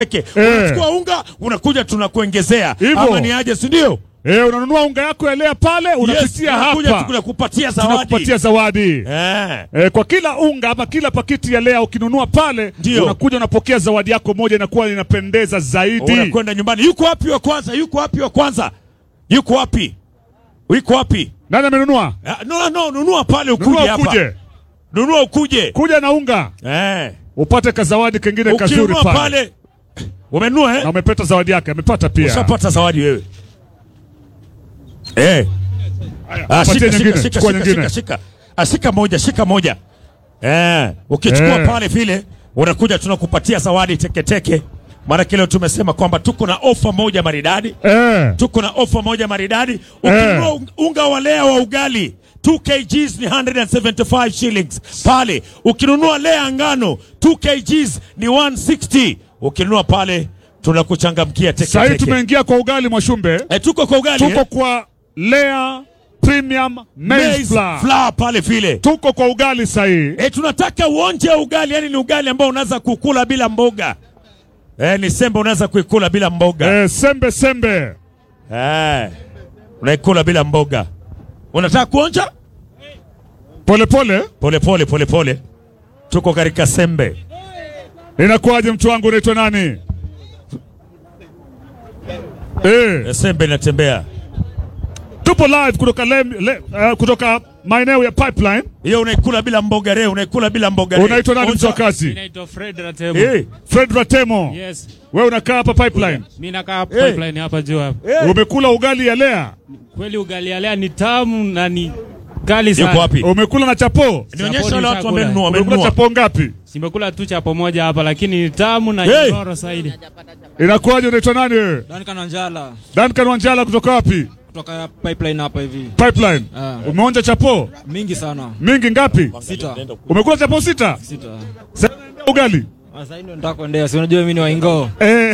Eke. Eh. Unachukua unga unakuja tunakuongezea Hivyo. ama ni aje si ndio? Eh, unanunua unga yako ya lea pale unapitia tunakuja hapa tunakupatia zawadi. tunakupatia zawadi Eh. Eh, kwa kila unga ama kila pakiti ya lea ukinunua pale Ndio. unakuja unapokea zawadi yako moja inakuwa inapendeza zaidi. Unakwenda nyumbani. Yuko wapi wa kwanza? Yuko wapi wa kwanza? Yuko wapi? Yuko wapi? Nani amenunua? Ah, No, no, nunua pale ukuje Nunua hapa. ukuje, Nunua ukuje. kuja na unga Eh. upate kazawadi kengine kazuri Ukinunua pale, pale. Umenunua eh? na umepata zawadi yake, amepata pia. Ushapata zawadi wewe. Eh. Ah, Patia shika, nyingine, shika, shika, chukua shika, nyingine. shika, shika. Ah, shika moja, shika moja. Eh, ukichukua Eh. pale vile unakuja tunakupatia zawadi teketeke. Maana kile tumesema kwamba tuko na ofa moja maridadi. Eh, Tuko na ofa moja maridadi. Ukinunua un- unga wa lea wa ugali 2 kgs ni 175 shillings pale. Ukinunua lea ngano 2 kgs ni 160. Ukinunua pale tunakuchangamkia teke sasa teke. tumeingia kwa ugali Mwashumbe, Eh, tuko kwa ugali tuko eh? kwa Lea Premium Maize Maize Flour, flour pale vile. tuko kwa ugali sahii. Eh, tunataka uonje ugali, yani ni ugali ambao unaweza kukula bila mboga. Eh, ni sembe unaweza kuikula bila mboga. Eh, sembe sembe, Eh. Unaikula bila mboga. Unataka kuonja? polepole Pole pole pole pole. Tuko katika sembe. inakuwaje? Mtu wangu unaitwa nani? Eh, Eh, sembe inatembea. tupo live kutoka le, le, uh, kutoka maeneo ya pipeline. Hiyo unaikula bila mboga leo, unaikula bila mboga leo. Unaitwa nani mtu wa Onja. kazi? Naitwa Fred Ratemo. Eh. Fred Ratemo. Yes. Wewe unakaa hapa pipeline. Mimi nakaa Eh. pipeline hapa juu hapa. Eh. Umekula ugali ya lea? Kweli ugali ya lea ni tamu na ni kali sana. Yuko wapi? Umekula na chapo? Nionyesha Saponi wale watu chakula. wamenunua, Umekula wamenunua. chapo ngapi? Simekula tu chapo moja hapa lakini ni tamu na Hey. nyororo zaidi. Inakuwaje? Unaitwa nani wewe? Duncan Wanjala Duncan Wanjala kutoka wapi? kutoka pipeline hapa hivi. Pipeline. Ah. Umeonja chapo Mingi sana. mingi ngapi? Sita. Umekula chapo sita? Sita. Sasa ugali. Sasa hii ndio nataka kuendea. Si unajua mimi ni waingo. Eh.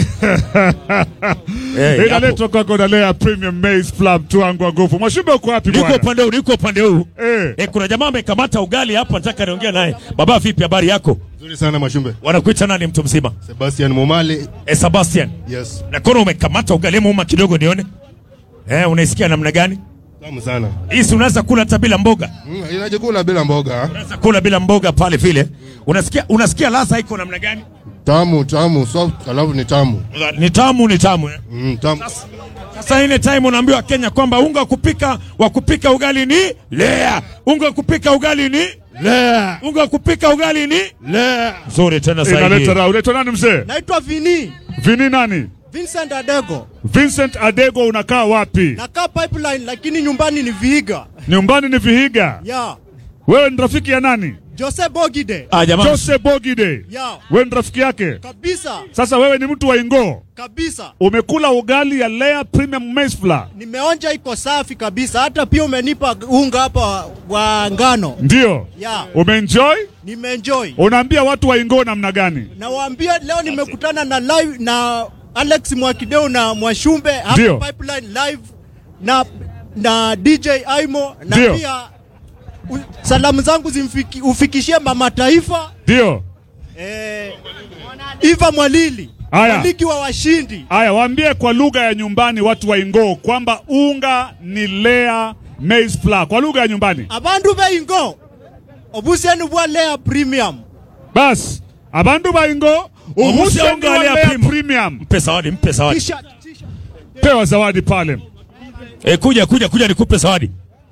Eh, Inaletwa kwako na Lea Premium Maize Flour mtu wangu wa nguvu. Mwashumbe uko wapi Niko bwana? upande huu, niko upande huu. Eh. Eh, kuna jamaa amekamata ugali hapa, nataka niongea naye. Baba, vipi habari yako? Nzuri sana Mashumbe. Wanakuita nani mtu mzima? Sebastian Momale. Eh, Sebastian. Yes. Nakono umekamata ugali muuma kidogo nione. Eh, unaisikia namna gani? Tamu sana. Hii si unaweza kula hata bila mboga. Mm, inajikula bila mboga. Unaweza kula bila mboga pale vile. Unasikia unasikia ladha iko namna gani? Tamu, tamu, soft, alafu ni tamu. Ni tamu, ni tamu. Eh? Mm, tamu. Sasa ile time unaambiwa Kenya kwamba unga wa kupika wa kupika ugali ni lea. Unga wa kupika ugali ni lea. Unga wa kupika ugali ni lea. Nzuri tena Inaleta zaidi. raha. Unaitwa nani mzee? Naitwa Vini Vini nani? Vincent Adego, Vincent Adego unakaa wapi? nakaa pipeline lakini nyumbani ni Vihiga. Nyumbani ni Vihiga. Ya Wewe ni rafiki ya nani? Jose Bogide. Ah, jamaa. Jose Bogide. Ya Wewe ni rafiki yake? kabisa Sasa wewe ni mtu wa Ingoo. kabisa, Umekula ugali ya Lea Premium Maize Flour. nimeonja iko safi kabisa. Hata pia umenipa unga hapa wa ngano, Ndio. ya Umeenjoy? nimeenjoy. Unaambia watu wa Ingoo namna gani? Nawaambia leo nimekutana na live na Alex Mwakideu na Mwashumbe Ndio. hapa pipeline live na na DJ Aimo na Ndio. pia u, salamu zangu zimfiki, ufikishie mama taifa Ndio. eh, Iva Mwalili Aya. waliki wa washindi Aya, waambie kwa lugha ya nyumbani watu wa Ingoo kwamba unga ni Lea Maize Flour kwa lugha ya nyumbani. abandu beingo obuseni bwa Lea Premium Bas, abantu ba Ingoo Ubuse ubuse unga unga wa Lea Lea Premium. Premium. Mpe zawadi, mpe zawadi. T-shirt, t-shirt. Pewa zawadi pale. Eh, kuja kuja kuja nikupe zawadi.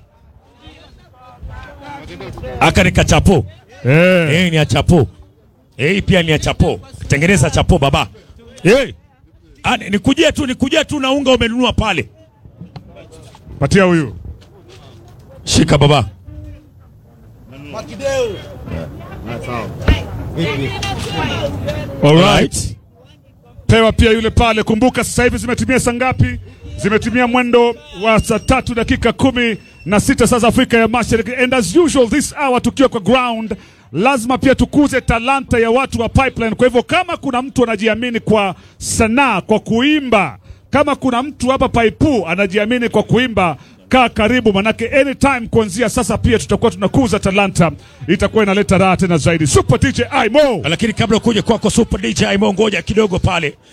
Aka ni kachapo. Eh. Eh, ni ya chapo. Eh, hii pia ni ya chapo. Tengeneza chapo baba. Eh. Ah, ni- nikujie tu nikujie tu na unga umenunua pale. Patia huyu. Shika baba. Alright. Pewa pia yule pale. Kumbuka sasa hivi zimetimia saa ngapi? Zimetimia mwendo wa saa tatu dakika kumi na sita saa za Afrika ya Mashariki. And as usual this hour tukiwa kwa ground, lazima pia tukuze talanta ya watu wa Pipeline. Kwa hivyo kama kuna mtu anajiamini kwa sanaa, kwa kuimba, kama kuna mtu hapa Paipu anajiamini kwa kuimba, kaa karibu, manake anytime kuanzia sasa pia tutakuwa tunakuza talanta, itakuwa inaleta raha tena zaidi. Super DJ Imo. lakini kabla kuja kwako Super DJ Imo, ngoja kidogo pale